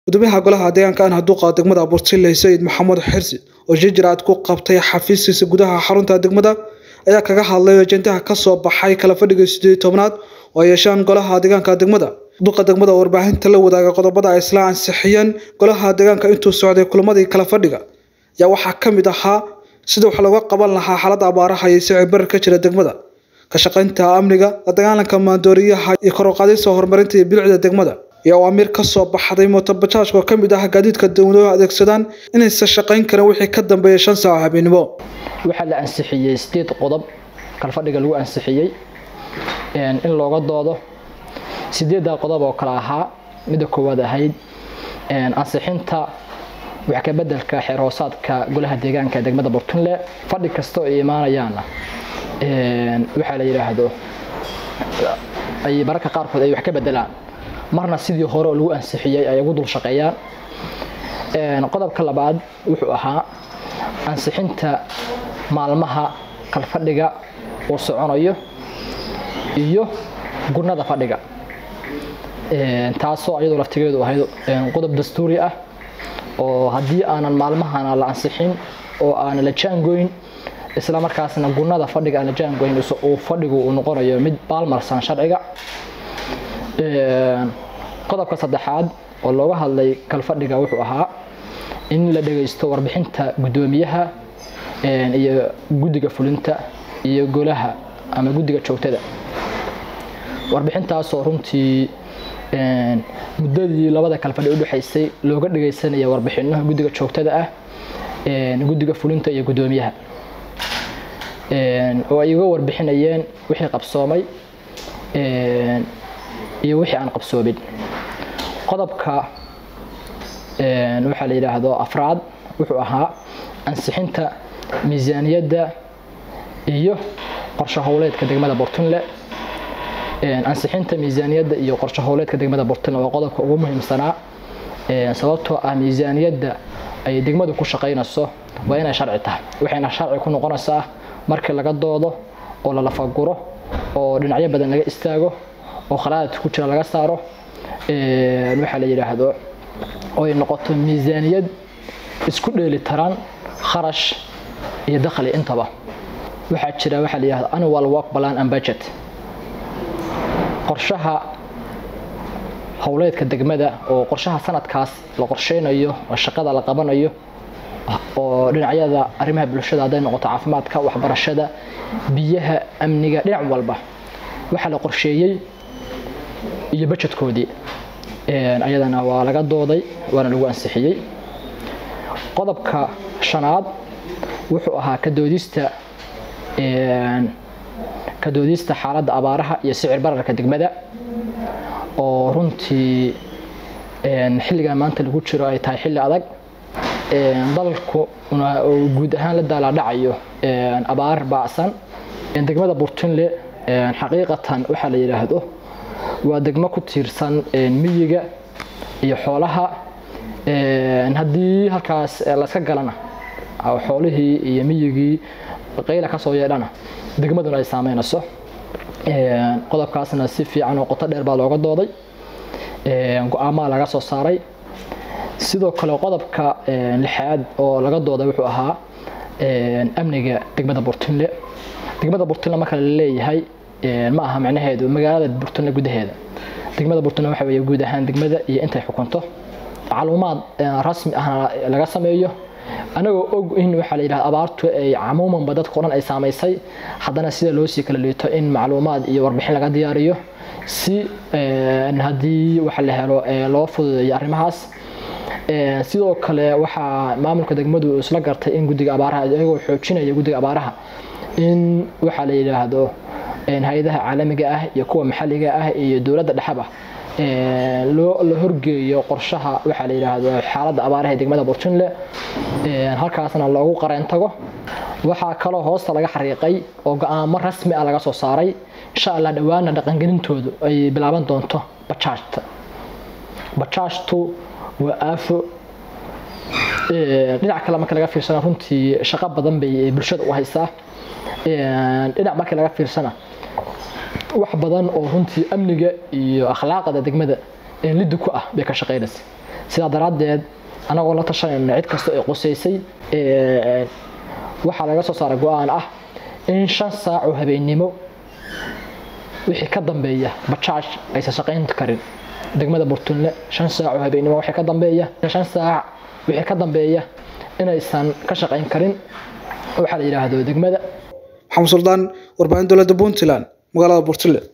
gudoomiyaha golaha deegaanka aan haduuqa degmada abuurtile sayid maxamuud xirsi oo shijiraad ku qabtay xafiiskiisa gudaha xarunta degmada ayaa kaga hadlay ajendaha kasoo baxay kala fadhiga sideed tobnaad oo ay yeeshaan golaha deegaanka degmada duqa degmada oo warbaahinta la wadaaga qodobada ay isla ansixiyeen golaha deegaanka intuu socday kulamadii kala fadhiga ayaa waxaa ka mid ahaa sida wax looga qaban lahaa xaalada abaaraha iyo sicir barar ka jira degmada ka shaqaynta amniga la dagaalanka maandooriyaha iyo kor u qaadista horumarinta iyo bilicda degmada iyo awaamiir kasoo baxday mootobajaajka oo kamid ah gaadiidka dowladuhu adeegsadaan inaysan shaqayn karin wixii ka dambeeya shan saaco habeenimo waxaa la ansixiyey sideed qodob kalfadhiga lagu ansixiyey in looga doodo sideedda qodob oo kale ahaa midda koowaad ahayd ansixinta wax ka bedelka xeerhoosaadka golaha deegaanka ee degmada burtunle fadhi kasta oo ay imaanayaanna waxaa la yidhaahdo ay mararka qaarkood ay wax ka bedelaan marna sidii hore oo lagu ansixiyey ay ugu dul shaqeeyaan qodobka labaad wuxuu ahaa ansixinta maalmaha kalfadhiga uu soconayo iyo gurnada fadhiga taasoo ayadoo laftigeedu ahayd qodob dastuuri ah oo haddii aanan maalmahana la ansixin oo aanan la jaangoyn isla markaasna gurnada fadhiga aan la jaangoyn uu fadhigu uu noqonayo mid baalmarsan sharciga qodobka saddexaad oo looga hadlay kalfadhiga wuxuu ahaa in la dhagaysto warbixinta guddoomiyaha iyo guddiga fulinta iyo golaha ama guddiga joogtada warbixintaasoo runtii muddadii labada kalfadhi udhexaysay looga dhagaysanaya warbixino guddiga joogtada ah guddiga fulinta iyo guddoomiyaha oo ay uga warbixinayeen wixii qabsoomay iyo wixii aan qabsoomin qodobka waxaa la yidhaahdo afraad wuxuu ahaa ansixinta miisaaniyadda iyo qorshe howleedka degmada burtunle ansixinta miisaaniyadda iyo qorshe howleedka degmada burtunle waa qodobka ugu muhiimsanaa sababtoo ah miisaaniyadda ay degmadu ku shaqaynayso waa inay sharci tahay waxayna sharci ku noqonaysaa markii laga doodo oo la lafaguro oo dhinacyo badan laga istaago oo khalaadad ku jira laga saaro waxaa la yidhaahdo oo ay noqoto miisaaniyad isku dheeli taran kharash iyo dakhli intaba waxaa jira waxaa la yidhahdo annual work plan and budget qorshaha howleedka degmada oo qorshaha sanadkaas la qorsheynayo oo shaqada la qabanayo oo dhinacyada arrimaha bulshada hadday noqoto caafimaadka waxbarashada biyaha amniga dhinac walba waxaa la qorsheeyey iyo bajedkoodii ayadana waa laga dooday waana lagu ansixiyey qodobka shanaad wuxuu ahaa kadoodista kadoodista xaaladda abaaraha iyo sicir bararka degmada oo runtii xilligan maanta lagu jiro ay tahay xilli adag dalku guud ahaan la daalaadhacayo abaar baacsan degmada burtunle xaqiiqatan waxaa la yidhaahdo waa degmo ku tiirsan miyiga iyo xoolaha haddii halkaas layska galana xoolihii iyo miyigii qayla kasoo yeedhana degmaduna ay saameynayso qodobkaasna si fiican oo qoto dheer baa looga dooday go-aamaha laga soo saaray sidoo kale qodobka lixaad oo laga dooday wuxuu ahaa amniga degmada burtunle degmada burtunle marka la leeyahay ma aha macnaheedu magaalada burtunle gudaheeda degmada burtunle waxa weeye guud ahaan degmada iyo intay xukunto macluumaad rasmi ahna laga sameeyo anagoo og in waxaa la yidhahda abaartu ay camuumanba dadka o dhan ay saamaysay haddana sida loo sii kala liito in macluumaad iyo warbixin laga diyaariyo si haddii waxa la helo loo fududeeyo arrimahaas sidoo kale waxaa maamulka degmadu isla gartay in guddiga abaaraha iyagoo xoojinaya guddiga abaaraha in waxaa la yidhaahdo hay-adaha caalamiga ah iyo kuwa maxalliga ah iyo dowladda dhexaba la horgeeyo qorshaha waxaa la yidhaahdo xaaladda abaaraha ee degmada burtunle halkaasna loogu qareen tago waxaa kaloo hoosta laga xariiqay oo go-aamo rasmi ah laga soo saaray insha allah dhowaana dhaqangelintoodu ay bilaaban doonto bajaajta bajaajtu waa aafo dhinac kale marka laga fiirsana runtii shaqo badan bay bulshada u haysaa dhinac markii laga fiirsana wax badan oo runtii amniga iyo akhlaaqda degmada liddi ku ah bay ka shaqaynaysa sidaa daraaddeed anagoo la tashanayna cid kasta ee qusaysay waxaa laga soo saaray go-aan ah in shan saac oo habeennimo wixii ka dambeeya bajaaj aysan shaqayn karin degmada burtunle shan saac oo habeennimo wixii ka dambeeya shan saac wixii ka dambeeya inaysan ka shaqayn karin waxaa la yidhaahdo degmada maxamed suldaan warbaahin dowladda puntland magaalada burtule